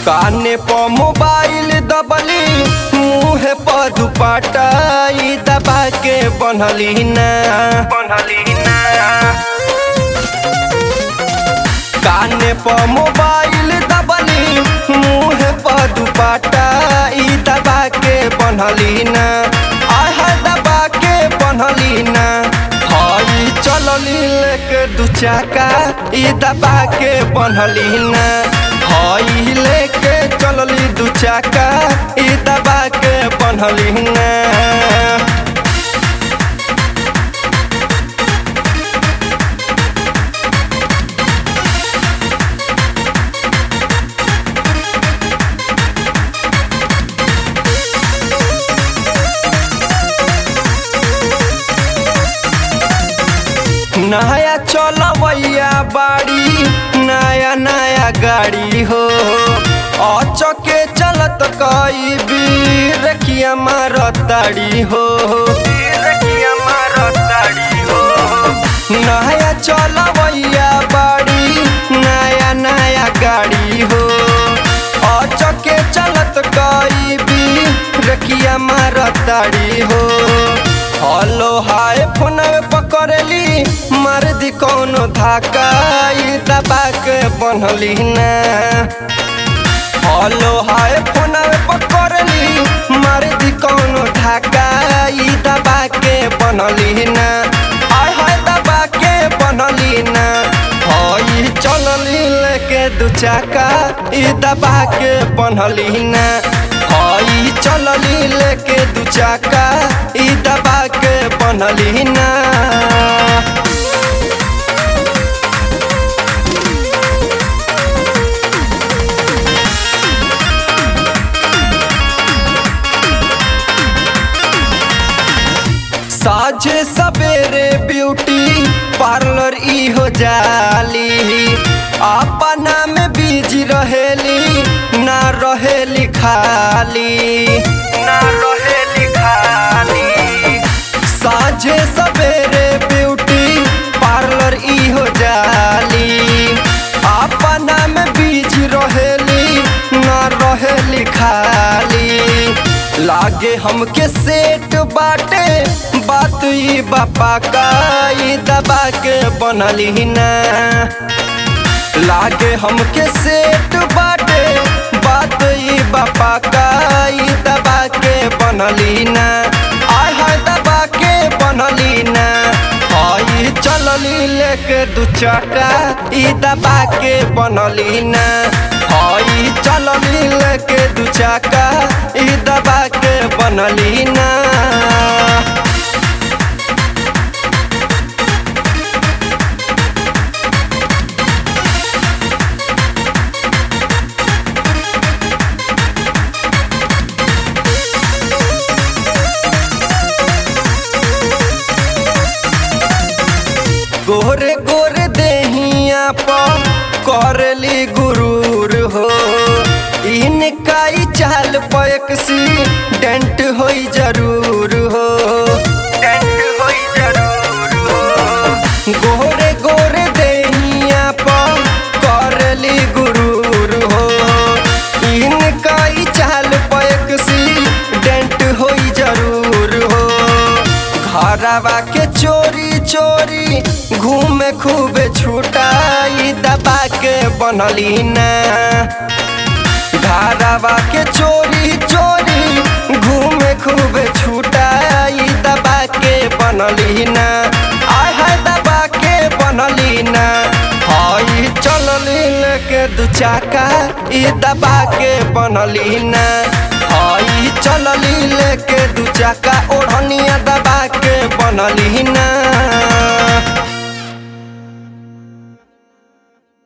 काने पर मोबाइल दबली मुँह पर दुपट्टा ई दबा के बनली ना बनली ना काने पर मोबाइल दबली मुँह पर दुपट्टा ई दबा के बनली ना आह दबा के बनली ना हई चलली लेके दू चाका ई दबा के बनली ना हई लेके चलली दू चाका ई दबा के बनली ना नया चलवैया बाड़ी नया नया गाड़ी हो अचके चलत कई बीर किया मारताड़ी हो नया चलवैया बाड़ी नया नया गाड़ी हो अचके चलत कई बीर किया मारताड़ी हो हेलो हाय फोन पकड़ली मार दी कौनो धाका ई दबा के बनली ना हेलो हाय फोन पकड़ली मार दी कौनो धाका ई दबा के बनली ना आय हाय दबा के बनली ना हई चलली लेके दू चाका ई दबा के बनली ना हई चलली लेके दू चाका ई दबा के बनली ना साझे सवेरे ब्यूटी पार्लर ई हो जाली अपना में बिजी रहेली ना रहेली खाली ना रहेली खाली साझे सवेरे ब्यूटी पार्लर ई हो जाली अपना में बिजी रहेली ना रहेली खाली लागे हमके सेट बाटे बात ई बापा का ई दबा के बनली ना लागे हमके सेट बाटे बात ई बापा का ई दबा के बनली ना आय हाय दबा के बनली ना हई चलली लेके दू चाका ई दबा के बनली ना हई चलली लेके दू चाका ई दबा के बनली ना गोरे गोरे देहिया पर करली गुरूर हो इनका ई चाल पैक सी डेंट होई जरूर हो डेंट होई जरूर हो गोरे गोरे देहिया पर करली गुरूर हो इनका ई चाल पैक सी डेंट होई जरूर हो घरवा के चोरी चोरी घूमे खूबे छुटाई दबा के बनली ना घरवा के चोरी चोरी घूमे खूबे छुटाई दबा के बनली ना आय हाय दबा के बनली ना हई चलली लेके दू चाका ई दबा के बनली ना हई चलली लेके दू चाका ओढ़निया दबा के बनली ना